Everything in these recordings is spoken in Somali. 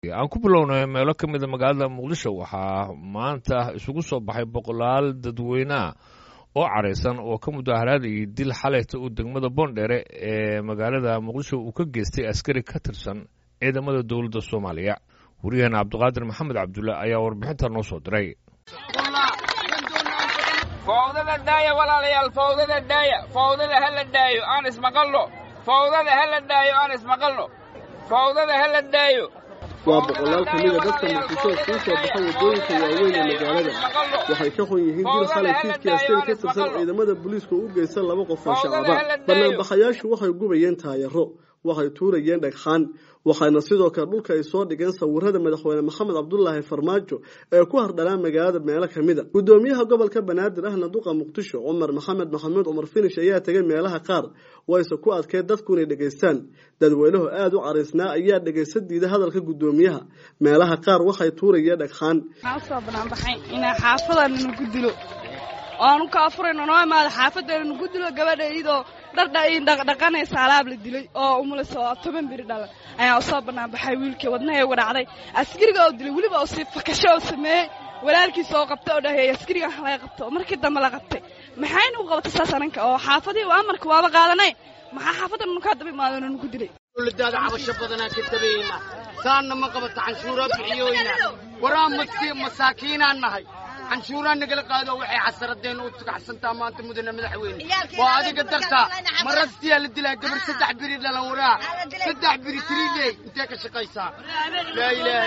aan ku bilownay meelo ka mida magaalada muqdisho waxaa maanta isugu soo baxay boqolaal dadweyneah oo caraysan oo ka mudaharaadayay dil xalayta uu degmada boondheere ee magaalada muqdisho uu ka geystay askari ka tirsan ciidamada dowladda soomaaliya wariyaheena cabdiqaadir maxamed cabdulle ayaa warbixinta noo soo diray fawdada daaya walaalayaal fawdada daaya fawdada ha la daayo aan ismaqalno fawdada ha la daayo aan ismaqalno fawdada ha la daayo waa boqolaal ka mida dadka muqdisho kuu soo baxa waddooyinka waaweyn ee magaalada waxay ka xun yihiin dil xalay fiidkii askari ka tirsan ciidamada booliiska u geysan laba qof oo shacaba banaanbaxayaashu waxay gubayeen taayaro waxay tuurayeen dhagxaan waxayna sidoo kale dhulka ay soo dhigeen sawirada madaxweyne maxamed cabdulaahi farmaajo ee ku hardhanaa magaalada meelo ka mida gudoomiyaha gobolka banaadir ahna duqa muqdisho cumar maxamed maxamuud cumar finish ayaa tegay meelaha qaar wayse ku adkeen dadku inay dhegaystaan dadweynuhu aada u caraysnaa ayaa dhegaysa diida hadalka gudoomiyaha meelaha qaar waxay tuurayeen dhagxaan waxaan usoo banaanbaxay inaa xaafadana nagu dilo oanu ka afurayno noo imaada xaafadeena nagu dilo gabadha iyadoo dhardhaqanaysa alaab la dilay oo umulaysa oo toban biri dhalan ayaa usoo banaanbaxay wiilkii wadnaha uga dhacday askariga oo dilay weliba si fakasho oo sameeyey walaalkiisa oo qabtay oo dhaheey askarigan laga qabto oo markii dambe la qabtay maxayna u qabatay saas ananka oo xaafadii amarka waaba qaadanay maxaa xaafadana nukaa daba imaadona nugu dilay dowladaada cabasho badanaa ka dabayna saanna ma qabata canshuuraa bixiyoyna waraa masaakiinaan nahay canshuuraa nagala qaado waxay xasaradeenna u tugaxsantaa maanta mudane madaxweyne waa adiga dartaa marastiyaa la dilaa gabar saddex biri dhalan waraa saddex biri tiriiley intee ka shaqaysaa laa ilaaha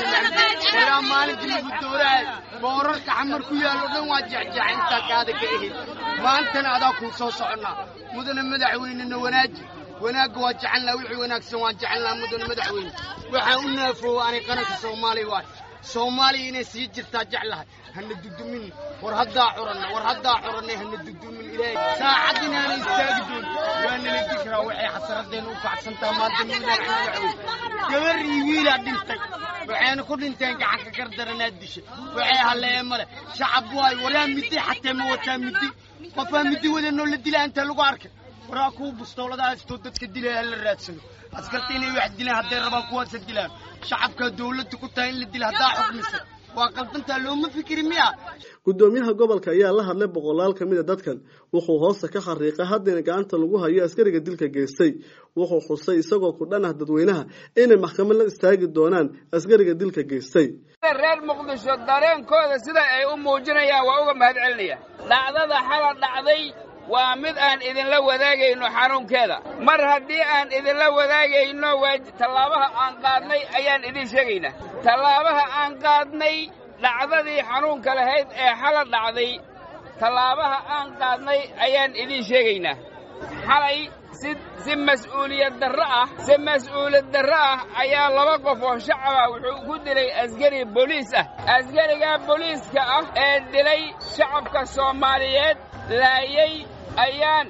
illa waraa maalinkii lagu dooraay boorarka xamar ku yaalo dhan waa jecjeeca intaa kaada ka ehid maantana adaa kuu soo soconnaa mudane madaxweynena wanaaji wanaagga waa jecelnaa wixii wanaagsan waan jecelnaa mudane madaxweyne waxaa u naafoowa anay qaranka soomaaliya waay soomaaliya inay sii jirtaa jeclahay hana dudumin war haddaa curanna war haddaa curanna hana dudumin ilaahay saacad inaana istaagi doon waa nala dikraa waxay xasaradeenna u kacsantaa maanta mudane madaxweyne gabar iyo wiilaa dhintay waxayna ku dhinteen gacanka gardaranaad disha waxay halleeye male shacab waay waraa midi xatee ma wataa midi qofaa midi wadanoo la dilaa inta lagu arkay waraa kuwa bustoolada haystoo dadka dilaya hala raadsano askarta inay wax dilaan hadday rabaan kuwaasa dilaan shacabkaa dawladda ku tahay in la dila haddaa xukmisa waa qaldantaa looma fikiri miya gudoomiyaha gobolka ayaa la hadlay boqolaal ka mida dadkan wuxuu hoosta ka xariiqay haddana gacanta lagu hayo askariga dilka geystay wuxuu xusay isagoo ku dhan ah dadweynaha inay maxkamad la istaagi doonaan askariga dilka geystay reer muqdisho dareenkooda sida ay u muujinayaan waa uga mahad celinaya dhacdada xala dhacday waa mid aan idinla wadaagayno xanuunkeeda mar haddii aan idinla wadaagayno tallaabaha aan qaadnay ayaan idiin sheegaynaa tallaabaha aan qaadnay dhacdadii xanuunka lahayd ee xala dhacday tallaabaha aan qaadnay ayaan idiin sheegaynaa xalay si si mas'uuliyad darro ah si mas'uuliyad darro ah ayaa laba qof oo shacaba wuxuu ku dilay askari booliis ah askarigaa booliiska ah ee dilay shacabka soomaaliyeed laayay ayaan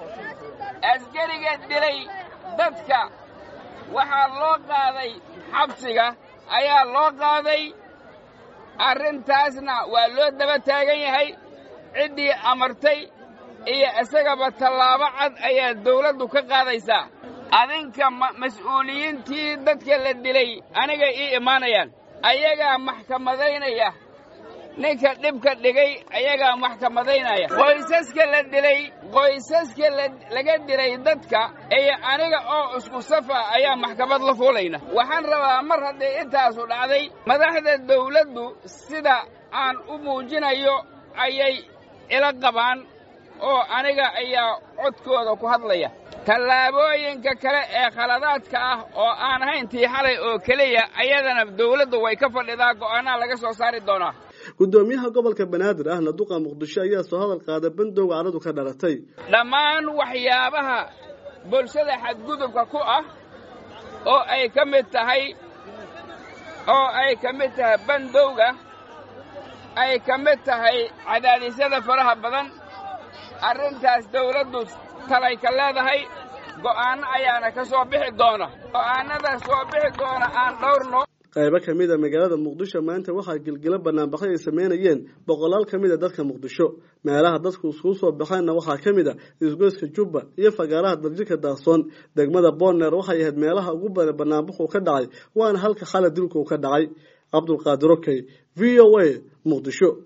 askariga dilay dadka waxaa loo qaaday xabsiga ayaa loo qaaday arrintaasna waa loo daba taagan yahay ciddii amartay iyo isagaba tallaabo cad ayaa dawladdu ka qaadaysaa adinka mas'uuliyiintii dadka la dilay aniga ii imaanayaan ayagaa maxkamadaynaya ninka dhibka dhigay ayagaa maxkamadaynaya qoysaska la dilay qoysaska laga dilay dadka iyo aniga oo isku safa ayaa maxkamad la fuulayna waxaan rabaa mar haddii intaasu dhacday madaxda dawladdu sida aan u muujinayo ayay ila qabaan oo aniga ayaa codkooda ku hadlaya tallaabooyinka kale ee khaladaadka ah oo aan ahayn tii xalay oo keliya ayadana dawladdu way ka fadhidaa go'aanaa laga soo saari doonaa gudoomiyaha gobolka banaadir ahna duqa muqdisho ayaa soo hadal qaaday bandowga caradu ka dhalatay dhammaan waxyaabaha bulshada xadgudubka ku ah oo ay ka mid tahay oo ay ka mid tahay bandowga ay ka mid tahay cadaadisyada faraha badan arrintaas dawladdu talay ka leedahay go'aanno ayaana ka soo bixi doona go'aannada soo bixi doona aan dhowrno qaybo kamid a magaalada muqdisho maanta waxaa gilgilo banaanbaxyo ay sameynayeen boqolaal kamid a dadka muqdisho meelaha dadku iskugu soo baxeenna waxaa kamid a isgoyska jubba iyo fagaaraha darjika daaqsoon degmada boner waxay ahayd meelaha ugu badan banaanbaxu ka dhacay waana halka xala dilku ka dhacay cabdulqaadir okey v o a muqdisho